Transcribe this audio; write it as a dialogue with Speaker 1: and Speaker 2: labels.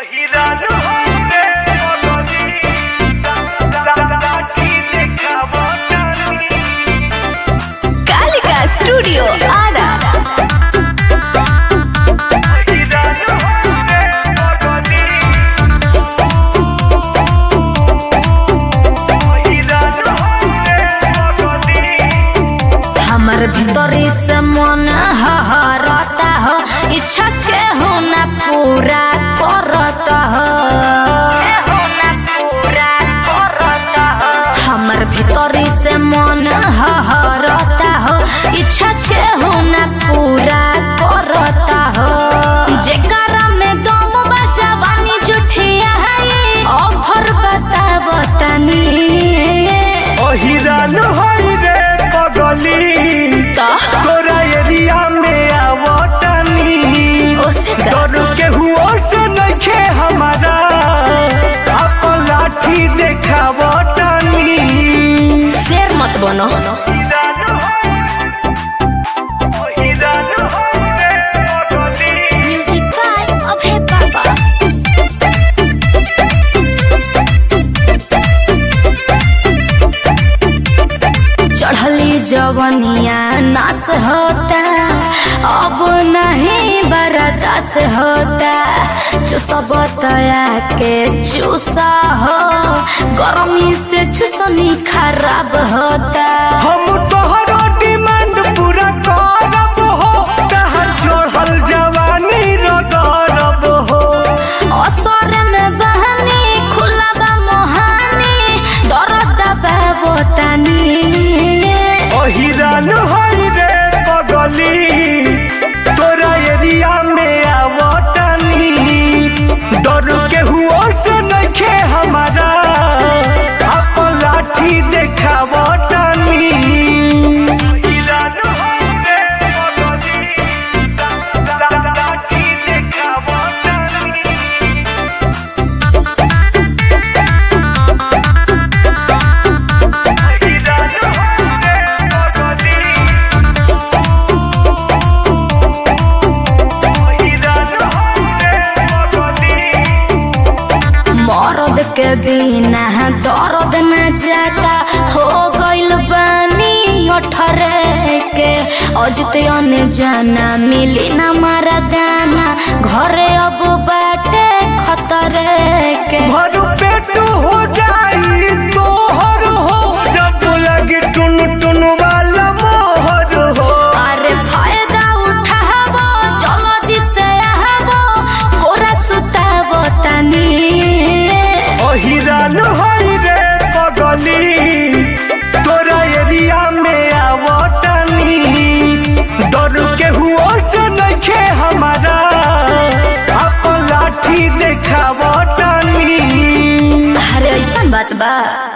Speaker 1: Kalika studio Ara हमर भीतरी से मन हहरता हो इच्छा के हो ना पूरा करता हो हमर भीतरी से मन हहरता हो इच्छा के हो ना पूरा करता हो जेकरा में दम बचावानी जुठिया है ऑफर बताव तनी
Speaker 2: अहिरान होई रे पगली तोरा एरिया में आवतनी
Speaker 1: ओसे का?
Speaker 2: डर के हुओ से नइखे हमारा अपन लाठी देखावतनी
Speaker 1: शेर मत बनो म्यूजिक बाय अभय बाबा चढ़ली जवनिया नास होता अब नहीं बर्दाश्त होता जो सब तया के चूसा हो गर्मी से चूसनी खराब होता
Speaker 2: हम तोहरो डिमांड पूरा करब हो तहर चढ़ल जवानी रगरब हो
Speaker 1: असर में बहनी खुला बा मोहानी दर्द बाबो तनी
Speaker 2: अहिरान होई रे पगली तोरा एरिया में आवतनी डर के हुओ से नइखे हमारा अपन लाठी देखावतनी
Speaker 1: मर्द के बिना दर्द न जाता हो गइल बानी अठरे के अजित अने जाना मिली न मारा दाना घरे अब बाटे खतरे के
Speaker 2: भर पेट हो जाई तोहर हो जब लगे टुन टुन वाला मोहर हो
Speaker 1: अरे फायदा उठाबो जल्दी से आबो कोरा सुताबो तनी
Speaker 2: अहिरान होई रे पगली तोरा एरिया में आवतनी डर के हुओ से नइखे हमारा अपन लाठी देखावतनी
Speaker 1: अरे ऐसा बात बा